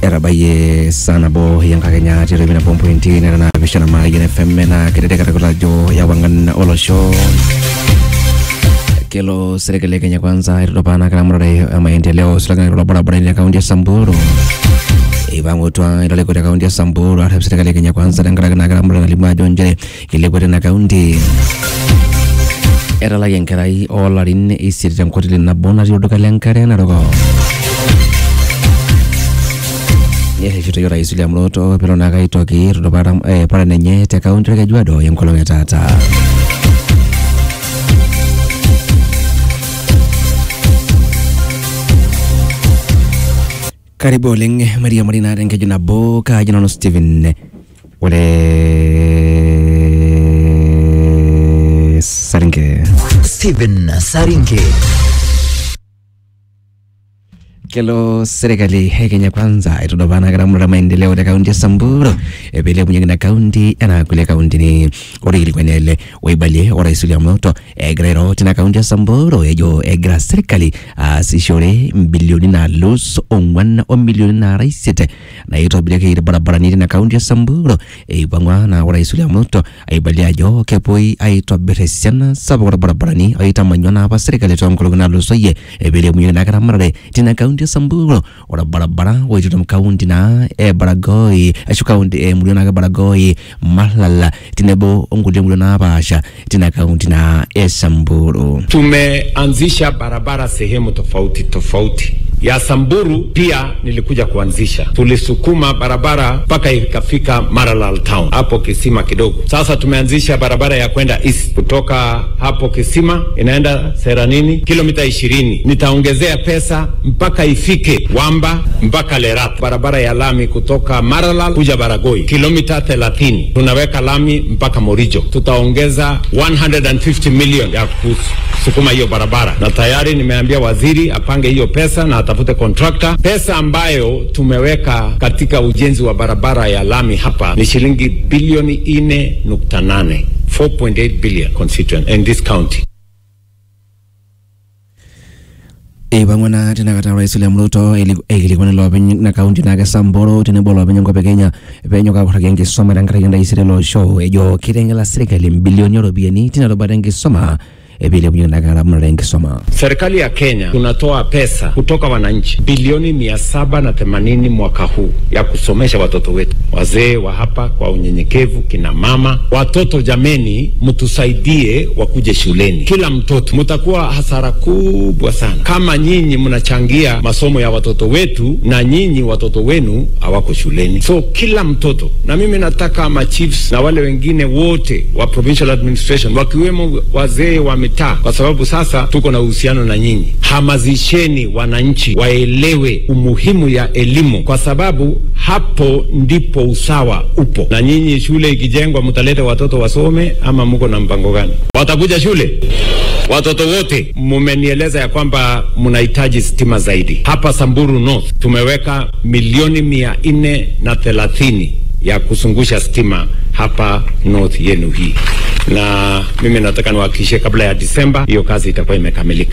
etabayie saa nabo enkakenya tiatua nabo mpointi nera naapishana mayian fm naa keteteketa ajo yawang'an olosho kelo serikali ya Kenya kwanza itotopana kiramurare ya maendeleo silangani kulo barabarani ya kaunti ya Samburu ipang'utua iloleku te kaunti ya Samburu arep serikali ya Kenya kwanza tenkaraki naa kiramurare nalimu ajo nchere ilepua tena kaunti etalaki enkerai oolarin isiet tenkoteli nabo natii olduka lenkare narok nerreshito orais William Ruto pelo naake aitoki tutupata eh, paran enye te kaunti orkejuado enkolong e taata karibu oleng maria marina tenkeju nabo kaaji nanu Stephen ole saringe Stephen Saringe. kelo serikali ya Kenya kwanza itudupana kiramurata maendeleo te kaunti ya Samburu peilepunyeki ina kaunti enaa kulie kauntini ore ilikuani ele oibalie orais William Ruto egira airo tina kaunti ya Samburu ejo egira serikali aasishore mbilioni naalus ong'wan omilioni naara isiet naitobirieki irbarabarani tina kaunti ya Samburu eipang'ua naa orais William Ruto aibalie ajo kepuoi aitobir esiana sapuk orbarabarani oitamanywa naa apa serikali toonkolong'i naatulusoyie peilepunyeki naa kiramatare tina kaunti ya Samburu orbarabara oitutum kaunti naa e Baragoi ashu kaunti emurua naake Baragoi Malala tenebo onkulie murua napaasha tina kaunti naa e Samburu Tumeanzisha barabara sehemu tofauti tofauti ya Samburu pia nilikuja kuanzisha. Tulisukuma barabara mpaka ikafika Maralal town hapo kisima kidogo. Sasa tumeanzisha barabara ya kwenda east kutoka hapo kisima inaenda Seranini kilomita ishirini. Nitaongezea pesa mpaka ifike Wamba mpaka Lerat. Barabara ya lami kutoka Maralal kuja Baragoi kilomita 30. Tunaweka lami mpaka Morijo. Tutaongeza 150 million ya kusukuma hiyo barabara, na tayari nimeambia waziri apange hiyo pesa na atafute contractor. Pesa ambayo tumeweka katika ujenzi wa barabara ya lami hapa ni shilingi bilioni 4.8 4.8 billion constituent in this county. eipang'ua naa tinakata orais William Ruto aikilikuana iloopeny ina kaunti naake Samburu tenebo iloopeny enkop e Kenya peenyok aapurraki enkisuma tenkaraki entaisere ele osho ejo kiteng'ela serikali mbilioni ooropiyiani tina rubata enkisuma peilepunyeki naa kiramatare enkisuma Serikali ya Kenya tunatoa pesa kutoka wananchi bilioni mia saba na themanini mwaka huu ya kusomesha watoto wetu, wazee wa hapa kwa unyenyekevu, kina mama, watoto. Jameni, mtusaidie wakuje shuleni, kila mtoto. Mtakuwa hasara kubwa sana kama nyinyi mnachangia masomo ya watoto wetu na nyinyi watoto wenu hawako shuleni. So kila mtoto, na mimi nataka ma chiefs na wale wengine wote wa provincial administration wakiwemo wazee wa mitaa, kwa sababu sasa tuko na uhusiano na nyinyi. Hamazisheni wananchi waelewe umuhimu ya elimu, kwa sababu hapo ndipo usawa upo. Na nyinyi shule ikijengwa, mtaleta watoto wasome ama mko na mpango gani? Watakuja shule watoto wote? Mumenieleza ya kwamba mnahitaji stima zaidi. Hapa Samburu North tumeweka milioni mia nne na thelathini ya kuzungusha stima hapa north yenu hii, na mimi nataka niwahakikishie kabla ya Disemba hiyo kazi itakuwa imekamilika.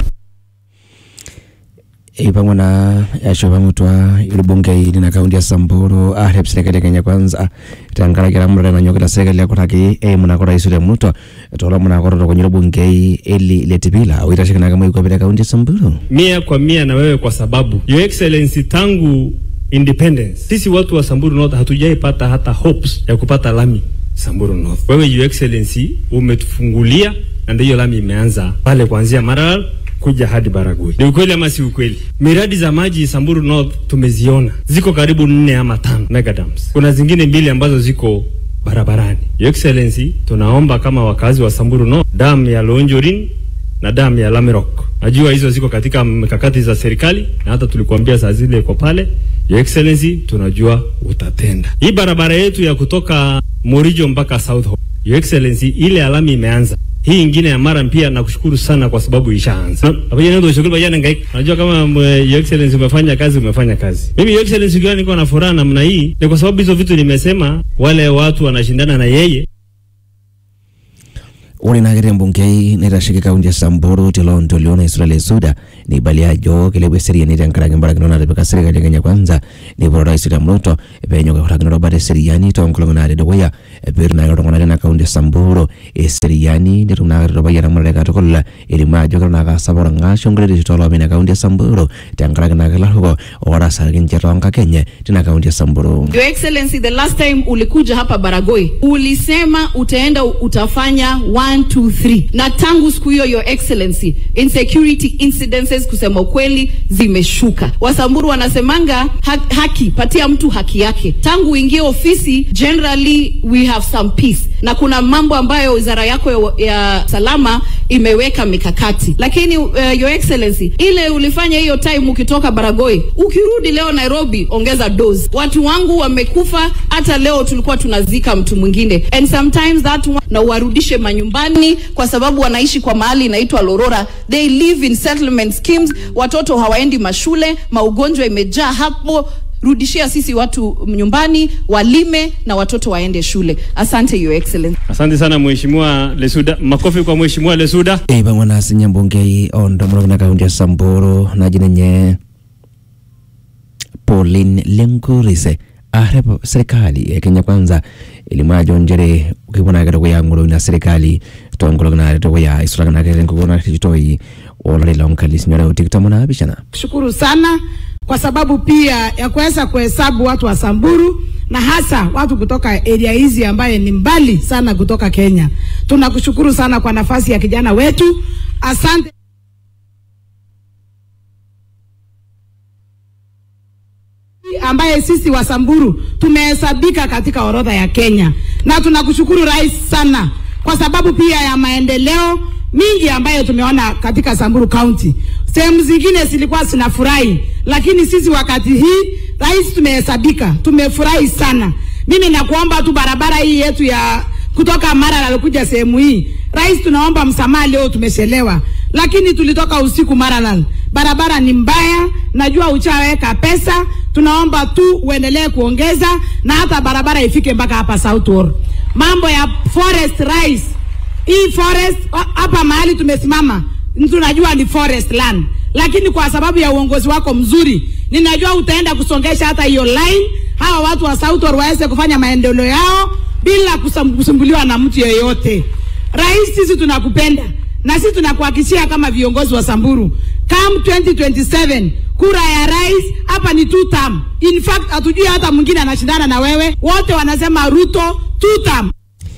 eipang'ua naa eshopang'utua irbungei lina kaunti ya Samburu arep serikali ya Kenya kwanza tenkaraki eramatare nanyokita serikali akuraki eimu nako rais William Ruto toolomon ake ototokonyi irbungei Eli Letipila oitasheki nake moikwapi te kaunti ya Samburu mia kwa mia na wewe kwa sababu Your Excellency tangu independence sisi watu wa Samburu North hatujaipata hata hopes ya kupata lami Samburu North. Wewe Your Excellency umetufungulia na ndio hiyo lami imeanza pale kuanzia Maralal kuja hadi Baragoi. Ni ukweli ama si ukweli? Miradi za maji Samburu North tumeziona, ziko karibu nne ama tano megadams. Kuna zingine mbili ambazo ziko barabarani. Your Excellency, tunaomba kama wakazi wa Samburu North, damu ya Lonjorin na damu ya Lamirok. Najua hizo ziko katika mikakati za serikali na hata tulikuambia saa zile iko pale. Your Excellency, tunajua utatenda. Hii barabara yetu ya kutoka Morijo mpaka South Hall. Your Excellency, ile alami imeanza. Hii ingine ya Maram pia nakushukuru sana kwa sababu ishaanza. Pamoja na ndio shughuli bajana ngai. Najua kama mwe, Your Excellency umefanya kazi umefanya kazi. Mimi Your Excellency kwa niko na furaha namna hii ni kwa sababu hizo vitu nimesema wale watu wanashindana na yeye ore naa kete embungei naitasheki kaunti e samburu tilo ntolio naisula le suda neibalia ajo kilepua eseriani tenkaraki mbarakinot natipika serikali e kenya kwanza neipoto rais william ruto peenyok aing'urakino rubat eseriani toonkolong'i natii dukuya peetum naake iltung'anak lina kaunti e samburu eseriani netum naake aitudupai eramatare katukul elimu ajo kelo naake asapuk orng'ash onkulie tooloopeny ina kaunti e samburu tenkaraki naake ilaruok ootasaki ninche toonkak enye tina kaunti e samburu Your Excellency, the last time ulikuja hapa Baragoi ulisema utaenda utafanya 1 2 3 na tangu siku hiyo Your Excellency, insecurity incidences kusema ukweli zimeshuka. Wasamburu wanasemanga ha haki, patia mtu haki yake. Tangu uingie ofisi, generally we have some peace, na kuna mambo ambayo wizara yako ya, ya salama imeweka mikakati, lakini uh, Your Excellency, ile ulifanya hiyo time ukitoka Baragoi, ukirudi leo Nairobi, ongeza dose. Watu wangu wamekufa, hata leo tulikuwa tunazika mtu mwingine, and sometimes that one, na uwarudishe manyumbani, kwa sababu wanaishi kwa mahali inaitwa Lorora, they live in settlement schemes, watoto hawaendi mashule, maugonjwa imejaa hapo rudishia sisi watu nyumbani walime na watoto waende shule. Asante Your Excellency. Asante sana Mheshimiwa Lesuda. Makofi kwa Mheshimiwa Lesuda. eipang'wa naa sinye embungei oontomonok ina kaunti e samburu naji ninye Pauline Lenkurise arep serikali e Kenya Kwanza elimu ajo nchere kepuo naake dukuya ang'oroo ina serikali toonkolong'i natii dukuya isulaki naake tenkukuo narikitoi olari loonkalifuni are o tikitam onaapishana shukuru sana kwa sababu pia ya kuweza kuhesabu watu wa Samburu na hasa watu kutoka area hizi ambaye ni mbali sana kutoka Kenya. Tunakushukuru sana kwa nafasi ya kijana wetu. Asante. ambaye sisi wa Samburu tumehesabika katika orodha ya Kenya, na tunakushukuru rais sana kwa sababu pia ya maendeleo mingi ambayo tumeona katika Samburu County. Sehemu zingine zilikuwa zinafurahi, lakini sisi wakati hii rais tumehesabika, tumefurahi sana. Mimi nakuomba tu barabara hii yetu ya kutoka Maralal kuja sehemu hii, rais, tunaomba msamaha, leo tumechelewa, lakini tulitoka usiku Maralal. Barabara ni mbaya, najua uchaweka pesa, tunaomba tu uendelee kuongeza na hata barabara ifike mpaka hapa South Wall. Mambo ya forest rais, hii forest wa- hapa mahali tumesimama tunajua ni forest land, lakini kwa sababu ya uongozi wako mzuri, ninajua utaenda kusongesha hata hiyo line, hawa watu wa South Wall waweze kufanya maendeleo yao bila kusam- kusumbuliwa na mtu yeyote. Rais, sisi tunakupenda na sisi tunakuhakikishia kama viongozi wa Samburu, come 2027 kura ya rais hapa ni two term. In fact hatujui hata mwingine anashindana na wewe, wote wanasema Ruto two term.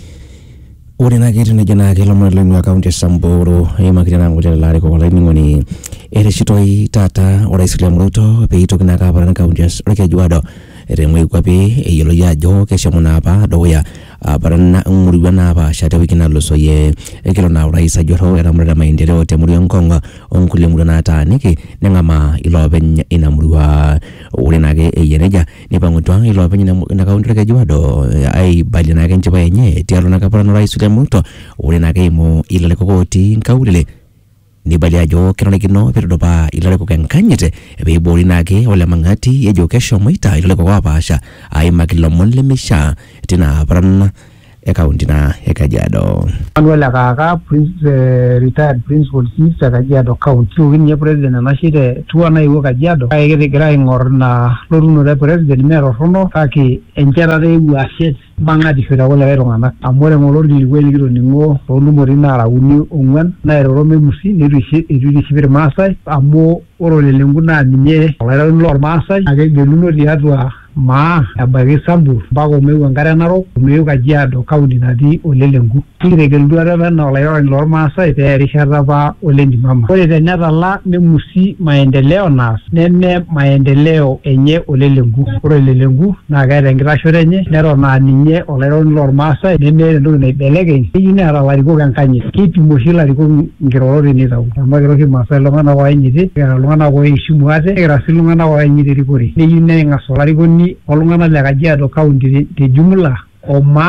ore naa ketii nejo naake ilomon loing'ua kaunti e samburu eimakita naa nkuti larikok olainining'oni ereshitoi taata orais William Ruto peitoki naake aparan kaunti e orkejuado temoikuapi eyioloi ajo keshomo naa apa dukuya aparan ng'oruan napaasha tewiki nalosoyie ekelo naa orais ajorro eramatare maendeleo temurua enkong onkulie murua nataaniki neng'amaa iloopeny ina murua ore naake eyia nejia nipang'utua iloopeny ina mu- ina kaunti orkejuado aibalie naake enchipai enye tialo naake aparan orais William Ruto ore naake eimu ilarikok otii nkaulele neibalia ajo kenarikino peitudupaa ilarikok enkanyit peiboori naake olemang'ati ejo keshomoita ilarikok oopaasha aimaki ilomon lemeishaa tina paran e kaunti na e Kajiado. Manuel Akaka, prince, uh, retired principal chief te Kajiado County. Kiuki ninye president enashe te tua naiwuo Kajiado kake kigira aing'or ina lotunoto e president mee torrono kake enchetata eewuo ashet mang'atisho tekulikae tung'anak amu ore ng'ole orkilikuai likitoning'o toontumoritin naara uni ong'uan nairoro memusi neitu ishi- eitu itiship irmaasai amu ore olelenku naa ninye olaironi lormaasai naa kegeluno tiatua maa ebaiki Sambur mpaka omeu enkare narok omeu Kajiado kaunti natii olelenku nikitegelutua apa enaa olairony lormaasai pee erishata apa olentimama ore tenetala memusi maendeleo naas neme maendeleo enye olelenku ore olelenku naa keeta enkitashoto enye neton aa ninye olairony lormaasai nemeeta entoki naibelekeny keyieu neeta ilarikok enkanyit keipim oshi ilarikok nkirorot tenitau amu ekira oshi irmaasai iltung'anak oanyiti nikira iltung'anak oishimu ate nikira sii iltung'anak oanyiti erikore neyieu neng'as olarikoni oltung'anak le Kajiado kaunti te- te jumla omaa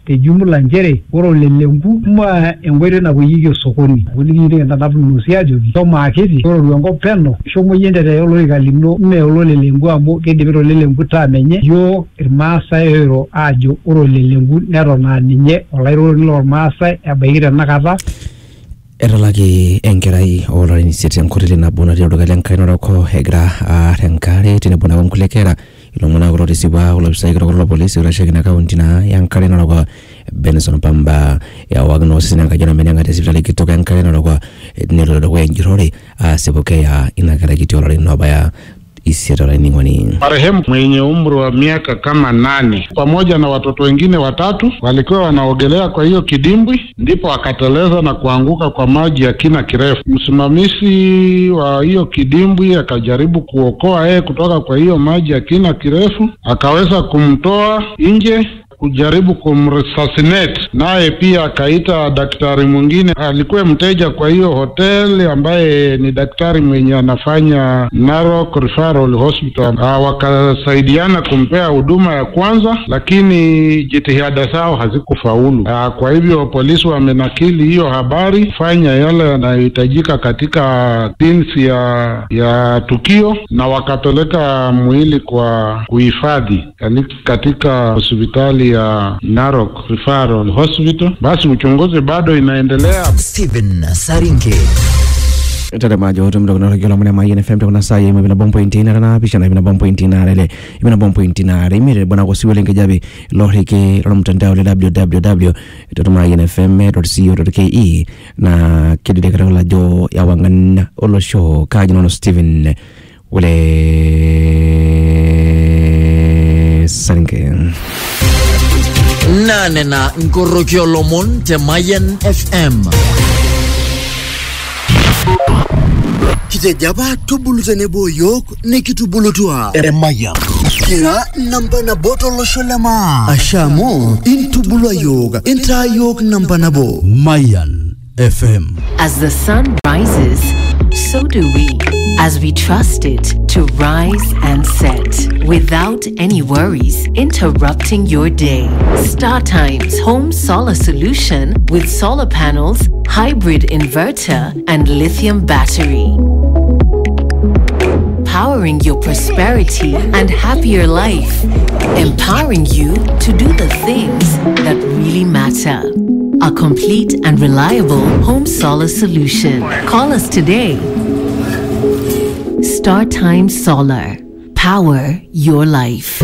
te jumla nchere ore olelenku ma enkoitoi napuoyieki osokoni kulikini entanapulusi ajoki shomo akiti tororu enkop peno shomo yie entete olorika lino mee ololelenku amu keidipita olelenku taa menye yiok irmaasai oiro aajo ore olelenku neton aa ninye olairoroni lormaasai ebaiki tenakata etalaki enkerai oolarin isiet enkoteli nabo natii olduka lenkai narok egira aar enkare tenebo nake nkulie kera ilomon ake kulo tisipa olopisai kitok lopolisi oitasheki ina kaunti naa enkare narok benson pamba ewaki naa osesen enkaji namenenga te sipitali kitok enkare narok nelo dukuya enjurore asipu keya ina kerai kiti oolarin obaya isiet olainining'oni Marehemu mwenye umri wa miaka kama nane pamoja na watoto wengine watatu walikuwa wanaogelea kwa hiyo kidimbwi, ndipo akateleza na kuanguka kwa maji ya kina kirefu. Msimamizi wa hiyo kidimbwi akajaribu kuokoa yeye kutoka kwa hiyo maji ya kina kirefu, akaweza kumtoa nje kujaribu kumresuscitate, naye pia akaita daktari mwingine alikuwa mteja kwa hiyo hoteli ambaye ni daktari mwenye anafanya Narok Referral Hospital. Ah, wakasaidiana kumpea huduma ya kwanza, lakini jitihada zao hazikufaulu. Ah, kwa hivyo polisi wamenakili hiyo habari, fanya yale yanayohitajika katika tinsi ya ya tukio, na wakapeleka mwili kwa kuhifadhi kali- katika hospitali ya Narok Referral Hospital. Basi uchunguzi bado inaendelea. Stephen Saringe. tatamajo tumtokonotokiolo mune mayen fm tokuna saye imwe bina bom pointi nara na pishana ibina bom pointi nara ile ibina bom pointi nara imire bona kosiwe lenge jabi lorike lolo mtandao le www totumayen fm co ke na kidide katakola jo yawangan olosho kajinono steven wele saringe nane na nkorokio lomon te Mayan FM. kitejo apa tubulu tenebo yiok nikitubulutua eremayian kira namba nabo tolosho le maa asha amu intubulua yiok intaa yiok namba nabo Mayan FM As the sun rises, so do we. As we trust it to rise and set without any worries interrupting your day. Star Times Home Solar Solution with solar panels, hybrid inverter, and lithium battery. Powering your prosperity and happier life. Empowering you to do the things that really matter. A complete and reliable home solar solution. Call us today. Star Time Solar. Power your life.